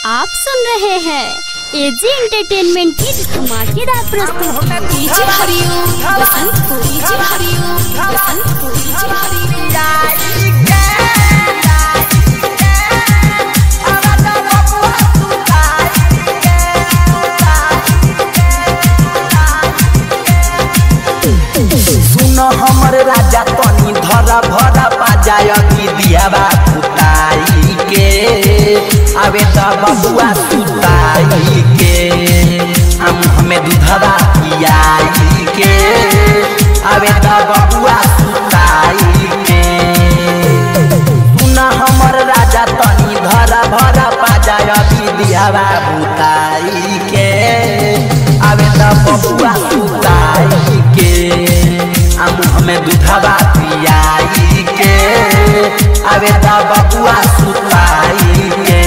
आप सुन रहे हैं एजी एंटरटेनमेंट की धमाकेदार प्रस्तुति डीजे हरिओम बसंत को डीजे हरिओम बसंत को डीजे हरिओम सुन हमर राजा तनी धरा भरा पाजाय की दियावा पुताई के आवे त बबुआ सुताई के हम हमें दूधवा पियाई के आवे त बबुआ सुताई के सुन हमर राजा तनी धरा भरा पाजाय की दियावा पुताई के आवे त बबुआ सुताई के हम हमें दूधवा पियाई के आवे त बबुआ सुताई के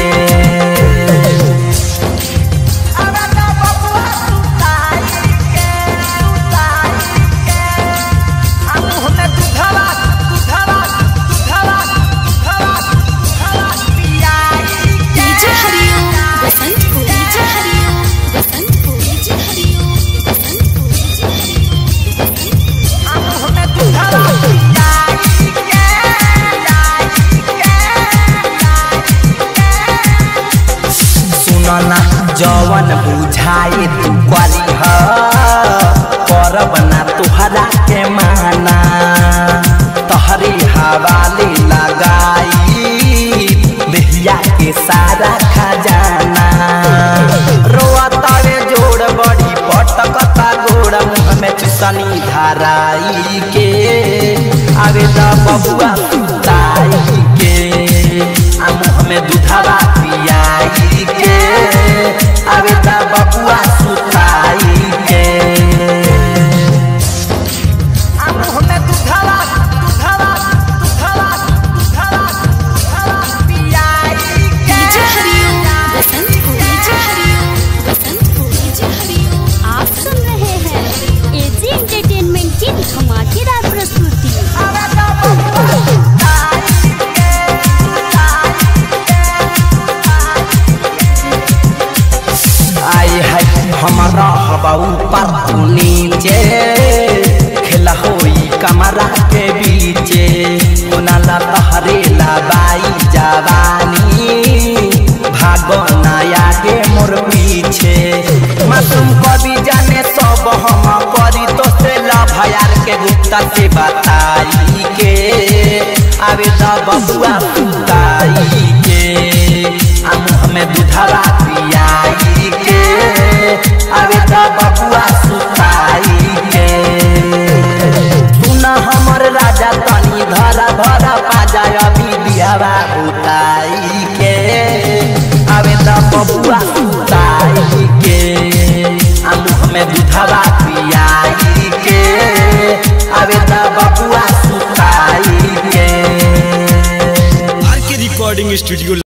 आवे त बबुआ सुताई के सुताई के हम हमें दूधवा दूधवा दूधवा दूधवा दूधवा पियाई के डीजे हरिओम बसंत को डीजे हरिओम बसंत को डीजे हरिओम बसंत को डीजे हरिओम हम हमें दूधवा पियाई के सुनना जवन बुझाए तू करी ह करब ना तुहरा के माना तहरी हवाले लगाई देहिया के सारा खजाना रोअतावे जोड़ बड़ी पटकता गोड़ मुँह में चुसनी धाराई के आवे द बबुआ सुताई के आ मुँह में दूधवा पियाई के आवे द बबुआ सुताई के आ मुँह में दूधवा दूधवा दूधवा दूधवा दूधवा पियाई के डीजे हरिओम बसंत को डीजे हरिओम बसंत को डीजे हरिओम आप सुन रहे हैं एजी एंटरटेनमेंट की धमाकेदार प्रस्तुति आवे द बबुआ सुताई के आई है हमारा हवा ऊपर तू नीचे खेला होई कमरा के बीचे नाला तहरे लबाई जवानी भागो नया के मोर पीछे मासूम कभी जाने सब हम करी तो से लभयार के गुप्ता से बताई के आवे द बबुआ सुताई के हम हमें दूधवा पियाई के आवे द बबुआ सुताई के सुन हमर राजा तनी धरा भरा पाजाय अभी दियावा बुताई के आवे द बबुआ सुताई के हम हमें दूधवा पियाई के आवे द बबुआ सुताई के आर के रिकॉर्डिंग स्टूडियो